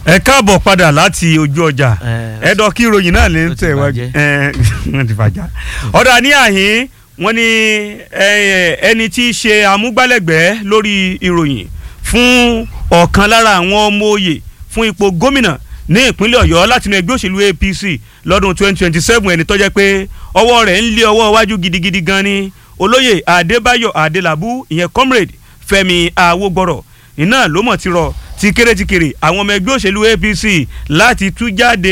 ẹ káàbọ̀ padà láti ojú ọjà Eh, ẹ̀dọ̀ kí ìròyìn náà lè ń ó ti tẹ̀ wájú bàjẹ́. ẹ̀, wọ́n ti fàjà. ọ̀dà ní àhín wọ́n ní eh, ẹni tí í ṣe amúgbálẹ́gbẹ̀ẹ́ lórí ìròyìn fún ọ̀kan lára àwọn ọmọ òye fún ipò gómìnà ní ìpínlẹ̀ ọ̀yọ́ látinú ẹgbẹ́ òṣèlú apc lọ́dún 2027 ẹni tó jẹ́ pé ọwọ́ rẹ̀ ń lé ọwọ́ iwájú gidigidi gan ni olóyè adébáyọ̀ adélabú ìyẹn comrade fẹ́mi awógbọ́rọ̀ iná ló mọ̀ ti rọ ti kéré ti kéré àwọn ọmọ ẹgbẹ́ òṣèlú apc láti tú jáde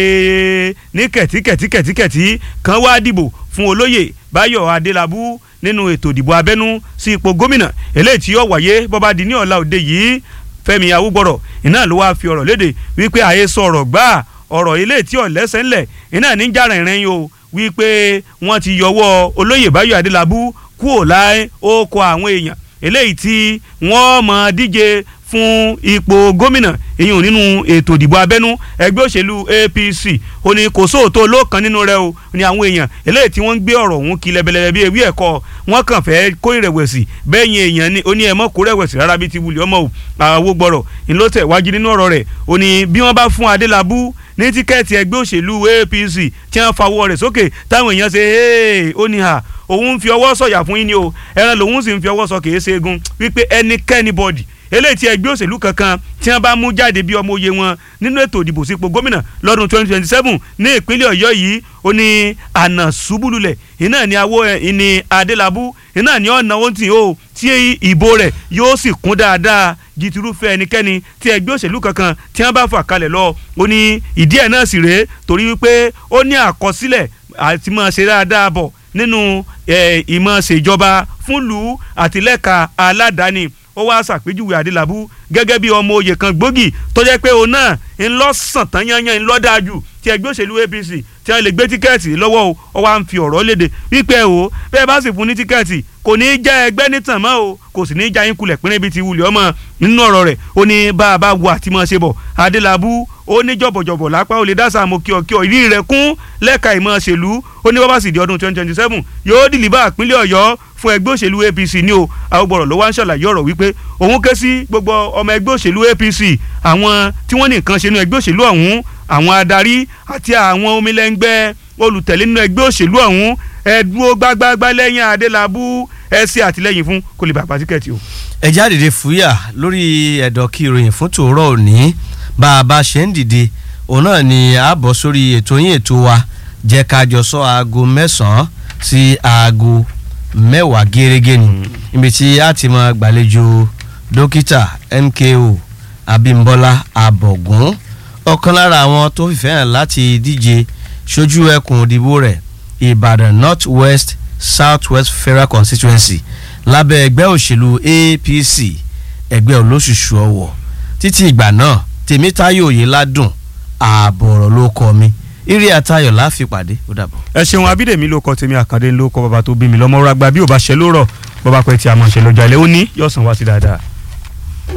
ní kẹ̀tíkẹ̀tíkẹ̀tíkẹ̀tí kan wá dìbò fún olóyè báyọ̀ adélabú nínú ètò ìdìbò abẹ́nú sí ipò gómìnà eléyìí tí yóò wáyé bọ́ba di ní ọ̀la òde yìí fẹ́mi awúgbọ̀rọ̀ iná ló wáá fi ọ̀rọ̀ léde wípé àyè sọ ọ̀rọ̀ gbáà ọ̀rọ̀ ilé tí ò lẹ́sẹ̀ ńlẹ̀ iná ní jára ìrìn o wípé wọ́n ti yọwọ́ olóyè báyọ̀ adélabú kúò láì ó kọ àwọn èèyàn eléyìí tí wọ́n mọ̀ díje fún ipò gómìnà ìyún nínú ètò ìdìbò abẹ́nú ẹgbẹ́ òṣèlú APC ó ní kò sóòótọ́ olóòkan nínú rẹ̀ o ní àwọn èèyàn eléyìí tí wọ́n ń gbé ọ̀rọ̀ ọ̀hún kí lẹ́bẹ̀lẹ́bẹ̀ bí ewé ẹ̀kọ́ wọ́n kàn fẹ́ kó ìrẹ̀wẹ̀sì bẹ́yìn èèyàn ní ó ní ẹ̀mọ́ kó rẹ̀wẹ̀sì rárá bí ti wulẹ̀ ọmọ o àwo gbọ́rọ̀ ńlọ́tẹ̀ wájú nínú ọ̀rọ̀ rẹ̀ ó ní bí wọ́n bá fún Adélabú ní tíkẹ́ẹ̀tì ẹgbẹ́ òṣèlú APC tí wọ́n fawọ́ rẹ̀ sókè táwọn èèyàn ṣe ee ó ní ha òun ń fi ọwọ́ sọ̀yà fún yín ni o ẹran lòun sì ń fi ọwọ́ sọ kìí ṣe egun wípé ẹnikẹ́ni bọ́dì eléyìí tí ẹgbẹ́ òṣèlú kankan tí wọ́n bá mú jáde bí ọmọ òye wọn nínú ètò ìdìbò sípò gómìnà lọ́dún 2027 ní ìpínlẹ̀ ọ̀yọ́ yìí ó ní àná ṣubúlulẹ̀ iná ní awó ẹ̀ ní adélábù iná ní ọ̀nà ó ti o tí ìbò rẹ̀ yóò sì kún dáadáa jitirúfẹ́ ẹnikẹ́ni tí ẹgbẹ́ òṣèlú kankan tí wọ́n bá fà kalẹ̀ lọ ó ní ìdí ẹ̀ náà sì rèé torí wípé ó ní àkọsílẹ̀ àti máa ṣe dáadáa bọ̀ nínú ìmọ̀ ṣèjọba fúnlùú àtìlẹ́ka aládàáni ó wá ṣàpèjúwe adélábù gẹ́gẹ́ bí ọmọ oyè kan gbòógì tó jẹ́ pé òun náà ń lọ sàn tán yányán ń lọ dáa jù tí ẹgbẹ́ òṣèlú APC tí wọ́n lè gbé tíkẹ́ẹ̀tì lọ́wọ́ o ó wá ń fi ọ̀rọ̀ léde wípé o bẹ́ẹ̀ bá sì fún ní tíkẹ́ẹ̀tì kò ní í já ẹgbẹ́ nítàn mọ́ o kò sì ní í já yín kulẹ̀ pínlẹ̀ bíi ti wulẹ̀ ọmọ nínú ọ̀rọ̀ rẹ̀ ó ní bá a bá wo àti mọ̀ ṣe bọ̀ adélábù ó ní jọ̀bọ̀jọ̀bọ̀ lápá ó lè dá sàmù kíọ̀kíọ̀ ìrí rẹ̀ kún lẹ́ka ìmọ̀ ṣèlú ó ní bábà sì di ọdún twenty twenty seven yóò dìlíbà ìpínlẹ̀ ọ̀yọ́ fún ẹgbẹ́ òṣèlú APC ní o àwògbọ̀rọ̀ ló wá ń ṣàlàyé ọ̀rọ̀ wípé òun ké sí gbogbo ọmọ ẹgbẹ́ òṣèlú APC àwọn tí wọ́n ní nǹkan ṣe nínú ẹgbẹ́ òṣèlú ọ̀hún àwọn adarí àti àwọn omilẹ́ngbẹ́ olùtẹ̀lé nínú ẹgbẹ́ òṣèlú ọ̀hún ẹ dúró gbágbágbá lẹ́yìn adélábù ẹ ṣe àtìlẹ́yìn fún kó lè bàbá tíkẹ́ẹ̀tì o. ẹ já dìde fúyà lórí ẹ̀dọ̀ kí ìròyìn fún tòórọ́ òní bá a bá ṣe ń dìde òun náà ni a bọ̀ sórí ètò yín ètò wa jẹ́ ká jọ sọ aago mẹ́sàn-án sí aago mẹ́wàá gẹ́gẹ́ ni ibi tí a ti máa gbàlejò dókítà MKO Abímbọ́lá Abọ̀gún ọ̀kan lára àwọn tó fìfẹ́ hàn láti díje ṣojú ẹkùn òdìbò rẹ̀ Ìbàdàn North West South West Federal Constituency lábẹ́ ẹgbẹ́ òṣèlú APC ẹgbẹ́ olóṣùṣù ọ̀wọ̀ títí ìgbà náà Tèmítáyọ̀ Oyèládùn ààbọ̀ ọ̀rọ̀ ló kọ mi eré àtayọ̀ láfi pàdé ó dàbọ̀. ẹ ṣeun abídèmí ló kọ tèmi àkàndé ló kọ bàbá tó bí mi lọ́mọ ragba bí ò bá ṣe ló rọ̀ bàbá pẹ́ tí a mọ̀ ṣe lọ́jà ilé ó ní yọ̀sán wá sí dáadáa.